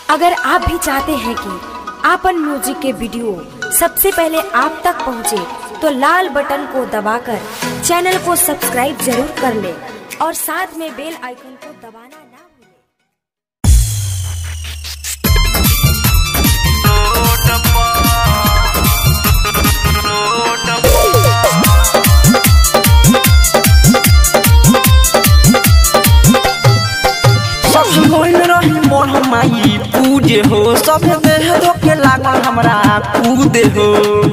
अगर आप भी चाहते हैं कि आपन म्यूजिक के वीडियो सबसे पहले आप तक पहुंचे, तो लाल बटन को दबाकर चैनल को सब्सक्राइब जरूर कर ले और साथ में बेल आइकन को दबाना ना भूलें। सब होइल रही मोर हमाई पूजे हो सब देह रोके लागल हमरा कूदे हो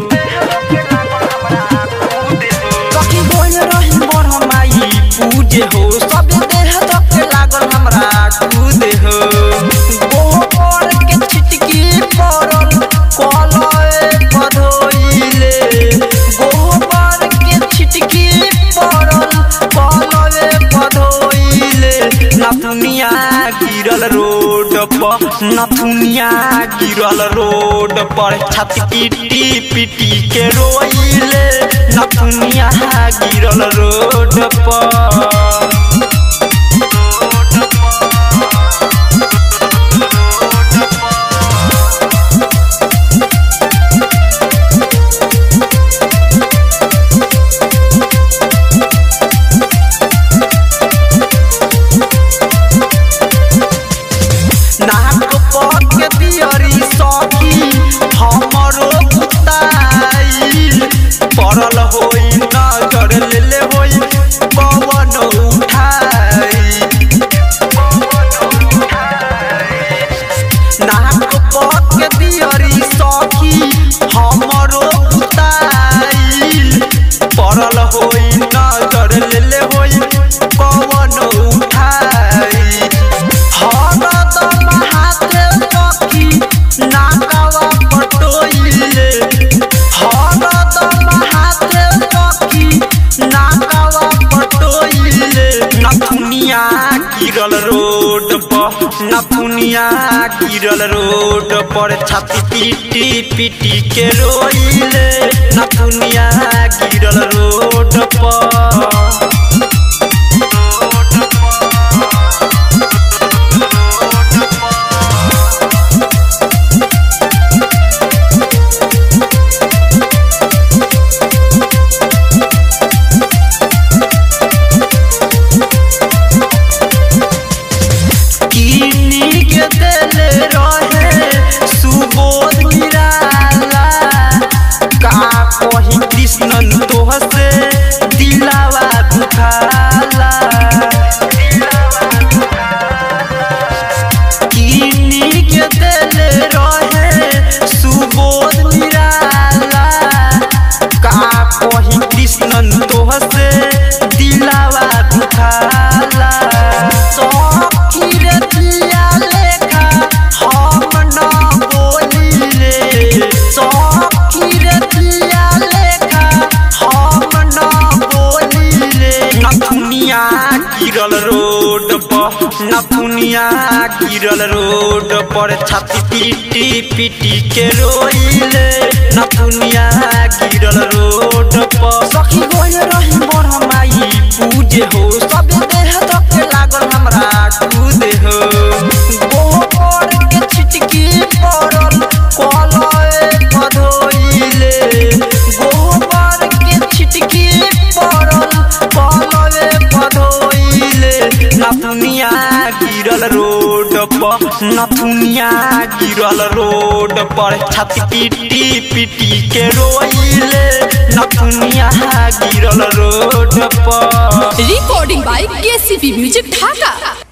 सखी होइल रही मोर हमाई पूजे हो सब देह रोके लागल हमरा कूदे हो गोबर के छिटकी पड़ल कलए पधोइले गोबर के छिटकी पड़ल कलए पधोइले नथुनिया गिरल रोड पर नथुनिया गिरल रोड पर छत पिटी पिटी के रोइले नथुनिया गिरल रोड पर नाक पर के दियरी सखी हमरो बुताई पड़ल होई नजर लेले होई पवन उठाई नाक पर के दियरी सखी हमरो बुताई पड़ल होई नजर लेले होई पवन उठाई हरदम हाथे सखी नाकवा पटोइले हरदम हाथे सखी नाकवा पटोइले नथुनिया गिरल रोड पर नथुनिया गिरल रोड पर छाती पीटी पीटी के रोइले नथुनिया गिरल रोड पर किनी के देले रहे सुबोध निराला का कही कृष्णन तोह से दिलावा दुखाला किनी के देले रहे सुबोध निराला का कही कृष्णन तोह से दिलावा दुखाला सखी रे दिया लेखा हम न बोलिले सखी रे दिया लेखा हम न बोलिले नथुनिया गिरल रोड पर नथुनिया गिरल रोड पर छाती पीटी पीटी के रोइले नथुनिया गिरल रोड पर सखी होइल रही मोर हमाई पूजे हो सब देह तक लागल हमरा कूदे हो गोबर के छिटकी पड़ल कलए पधोइले गोबर के छिटकी पड़ल कलए पधोइले नथुनिया गिरल रोड पर नथुनिया गिरल रोड पर छाती पीटी पीटी के रोइले नथुनिया गिरल रोड पर recording by KCP Music Dhaka.